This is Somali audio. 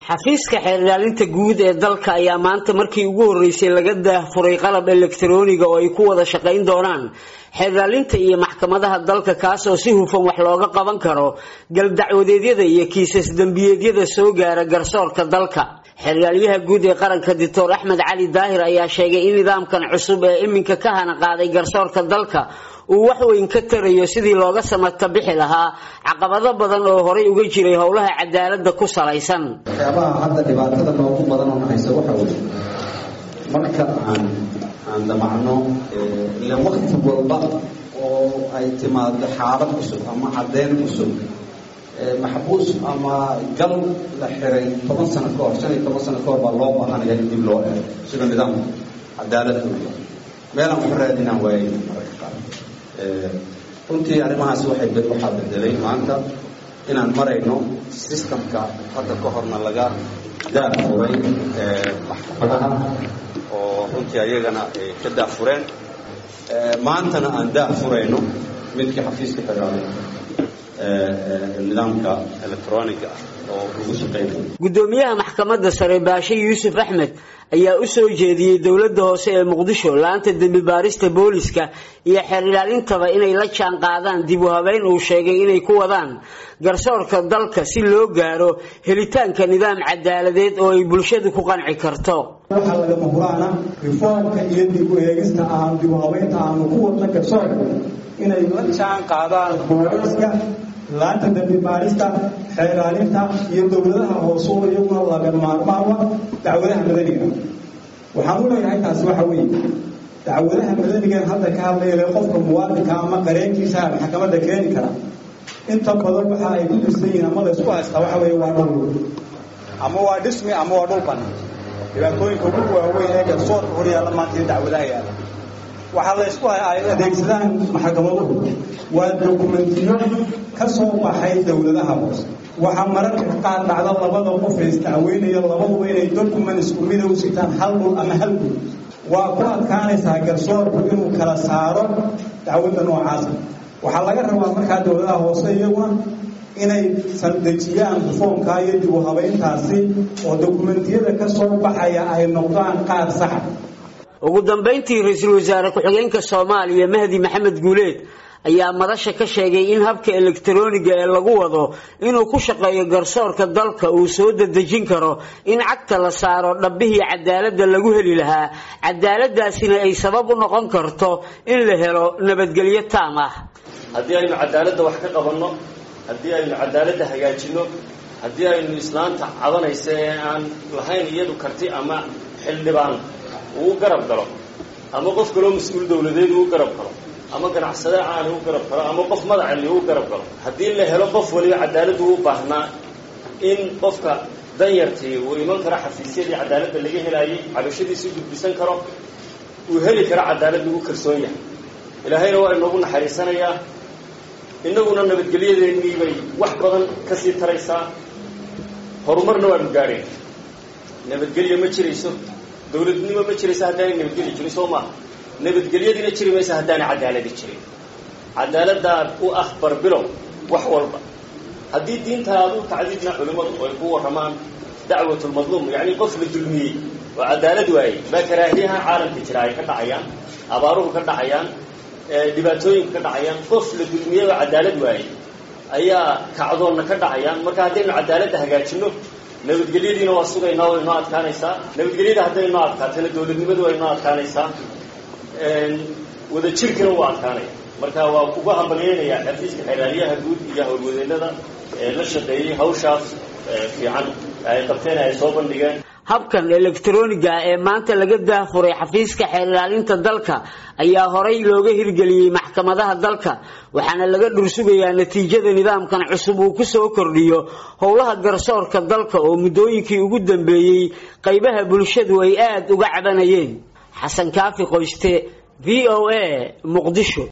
xafiiska xeer ilaalinta guud ee dalka ayaa maanta markii ugu horreysay laga daahfuray qalab elektarooniga oo ay ku wada shaqayn doonaan xeer ilaalinta iyo maxkamadaha dalka kaas oo si hufan wax looga qaban karo galdacwadeedyada iyo kiisas dembiyeedyada soo gaara garsoorka dalka xeeryaaliyaha guud ee qaranka doctor axmed cali daahir ayaa sheegay in nidaamkan cusub ee iminka ka hana qaaday garsoorka dalka uu wax weyn ka tarayo sidii looga samata bixi lahaa caqabado badan oo horay uga jiray howlaha cadaalada ku salaysan waxyaabaha hadda dhibaatada noogu badan oo haysa waxa weye marka aan aan damacno ilaan wakti walba oo ay timaado xaalad cusub ama caddeyn cusub maxbuus ama gal la xiray toban sano ka hor shan iyo toban sano ka hor baa loo baahanaya in dib loo eego sida nidaamka cadaalada uya meelaan waxu raadinaan waayay mararka qaar runtii arrimahaas waxay waxaa bedelay maanta inaan marayno systemka hadda ka horna laga daafuray maxkamadaha oo runtii ayagana ay ka daafureen maantana aan daafurayno midkii xafiiska xiraalay nidaamka electroniga oo lagu shaqeynayo gudoomiyaha maxkamadda sare baashe yuusuf axmed ayaa u soo jeediyey dowladda hoose ee muqdisho laanta dembi baarista booliska iyo xeer ilaalintaba inay la jaan qaadaan dib u habeyn uu sheegay inay ku wadaan garsoorka dalka si loo gaaro helitaanka nidaam cadaaladeed oo ay bulshadu ku qanci karto waxaa lagama huraana reformka iyo dib u eegista aan dib u habeynta aanu ku wadna garsoorka inay la jaan qaadaan booliska laanta dambi baarista xeeraalinta iyo dowladaha hoose oo iyaguna laga maarmaama dacwadaha madaniga waxaan u leeyahay taasi waxa weeye dacwadaha madanigan hadda ka hadlayale qofka muwaadinka ama qareenkiisa maxkamadda keeni kara inta badan waxa ay ku dhisan yihiin ama la isku haystaa waxa weeye waa dhul ama waa dhismi ama waa dhul banan dhibaatooyinka ugu waaweyn ee garsoorka horyaalla maanta iyo dacwadaha yaala waxaa la isku ay adeegsadaan maxkamaduhu waa dokumentiyo ka soo baxay dowladaha hoose waxaa mararka qaar dhacda labada qof ee isdacweynaya labaduba inay document isku mida u sitaan hal dhul ama hal dhul waa ku adkaanaysaa garsoorku inuu kala saaro dacwadda noocaasa waxaa laga rabaa markaa dowladaha hoose iyaguna inay saldejiyaan reformkaa iyo dib u habeyntaasi oo dokumentiyada ka soo baxaya ay noqdaan qaar saxa ugu dambayntii ra-iisul wasaare ku-xigeenka soomaaliya mahdi maxamed guuleed ayaa madasha ka sheegay in habka elektarooniga ee lagu wado inuu ku shaqeeyo garsoorka dalka uu soo dedejin karo in cagta la saaro dhabbihii cadaaladda lagu heli lahaa cadaaladaasina ay sabab u noqon karto in la helo nabadgelyo taam ah haddii aynu cadaaladda wax ka qabanno haddii aynu cadaaladda hagaajinno haddii aynu islaanta cadanaysa ee aan lahayn iyadu karti ama xildhibaan uu garab galo ama qof kaloo mas-uul dawladeed uu garab galo ama ganacsade caani u garab galo ama qof madacali u garab galo haddii la helo qof waliba cadaaladdu u baahnaa in qofka danyartii uu iman karo xafiisyadii cadaaladda laga helaayay cabashadiisii gudbisan karo uu heli karo cadaaladda u kalsoon yahay ilaahayna waa inoogu naxariisanayaa innaguna nabadgelyadeennii bay wax badan ka sii taraysaa horumarna waanu gaadhayn nabadgelyo ma jirayso dawladnimo ma jiraysa haddaanay nabadgelyo jirin soo maaha nabadgelyadiina jiri maysa haddaanay cadaaladi jirin cadaaladdaa u ah barbilow wax walba haddii diintaadu tacdiidna culimmadu ay ku warramaan dacwatulmadluum yacni qof la dulmiyey oo cadaalad waayey baa karaahiyaha caalamka jira ay ka dhacayaan abaaruhu ka dhacayaan dhibaatooyinku ka dhacayaan qof la dulmiyey oo cadaalad waayey ayaa kacdoonna ka dhacayaan marka haddaynu cadaaladda hagaajinno nabadgelyadiina waa sugaynaa way noo adkaanaysaa nabadgelyada hadday noo adkaatana dawladnimadu way noo adkaanaysaa wada jirkina waa adkaanaya marka waa uga hambalyeynayaa xafiiska xeeraaliyaha guud iyo howlwadeennada ee la shaqeeyey hawshaas fiican ay qabteen ay soo bandhigeen habkan elektarooniga ee maanta laga daafuray xafiiska xeer ilaalinta dalka ayaa horay looga hirgeliyey maxkamadaha dalka waxaana laga dhursugayaa natiijada nidaamkan cusub uu ku soo kordhiyo howlaha garsoorka dalka oo muddooyinkii ugu dambeeyey qaybaha bulshadu ay aada uga cabanayeen xasan kaafi qoyste v o a muqdisho